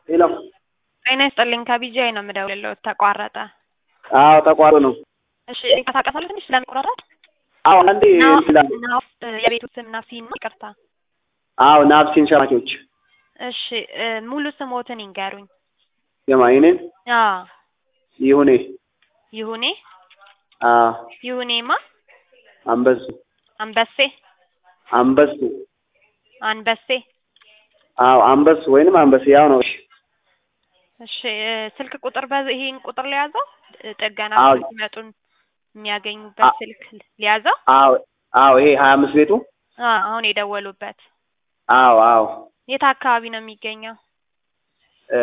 ሄሎ ጤና ይስጥልኝ ከቢጂአይ ነው የምደውልልዎት ተቋረጠ አዎ ተቋርጦ ነው እሺ ይንቀሳቀሳሉ ትንሽ ስለሚቆራረጥ አዎ አንዴ ይላል ናፍ የቤቱ ስም ናፍሲን ነው ይቅርታ አዎ ናፍሲን ሸማቾች እሺ እ ሙሉ ስሞትን ይንገሩኝ የማ የኔን አዎ ይሁኔ ይሁኔ አዎ ይሁኔማ አንበሱ አንበሴ አንበሱ አንበሴ አዎ አንበሱ ወይንም አንበሴ ያው ነው እሺ እሺ እ ስልክ ቁጥር በዚህ ይሄን ቁጥር ሊያዘው እ ጥገና አዎ። ሲመጡን የሚያገኙበት ስልክ ሊያዘው አዎ አዎ ይሄ ሀያ አምስት ቤቱ አ አሁን የደወሉበት አዎ አዎ የት አካባቢ ነው የሚገኘው? እ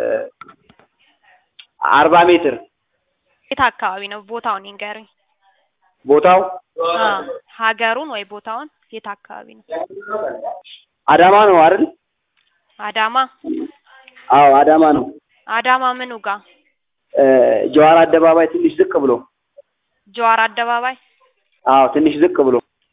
አርባ ሜትር የት አካባቢ ነው? ቦታውን ይንገሩኝ። ቦታው አ ሀገሩን ወይ ቦታውን የት አካባቢ ነው? አዳማ ነው አይደል? አዳማ አዎ አዳማ ነው። አዳማ ምኑ ጋር? እ ጀዋር አደባባይ ትንሽ ዝቅ ብሎ ጀዋር አደባባይ አዎ ትንሽ ዝቅ ብሎ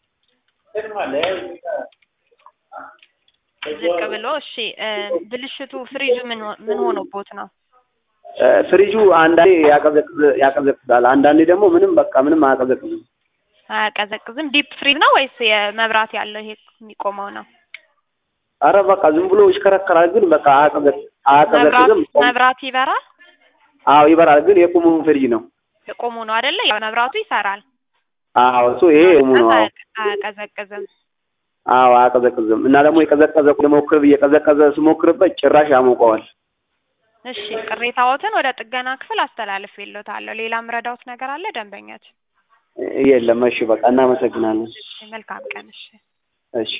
ዝቅ ብሎ እሺ እ ብልሽቱ ፍሪጁ ምን ሆ- ምን ሆኖቦት ነው? እ ፍሪጁ አንዳንዴ ያቀዘቅዝ ያቀዘቅዛል አንዳንዴ ደግሞ ምንም በቃ ምንም አያቀዘቅዝም። አያቀዘቅዝም። ዲፕ ፍሪዝ ነው ወይስ የመብራት ያለው ይሄ የሚቆመው ነው? አረ በቃ ዝም ብሎ ይሽከረከራል ግን በቃ አያቀዘቅ መብራት አያቀዘቅዝም። መብራት ይበራል። አዎ ይበራል ግን የቁሙ ፍሪጅ ነው። የቆሙ ነው አይደለ? ያው መብራቱ ይሰራል። አዎ እሱ ይሄ የቁሙ ነው። አዎ አያቀዘቅዝም። አዎ አያቀዘቅዝም እና ደግሞ የቀዘቀዘ ልሞክር ብዬ ቀዘቀዘ ስሞክርበት ጭራሽ ያሞቀዋል። እሺ ቅሬታዎትን ወደ ጥገና ክፍል አስተላልፌልዎታለሁ። ሌላ ምረዳዎት ነገር አለ ደንበኛችን? የለም እሺ በቃ እናመሰግናለን። እሺ መልካም ቀን። እሺ እሺ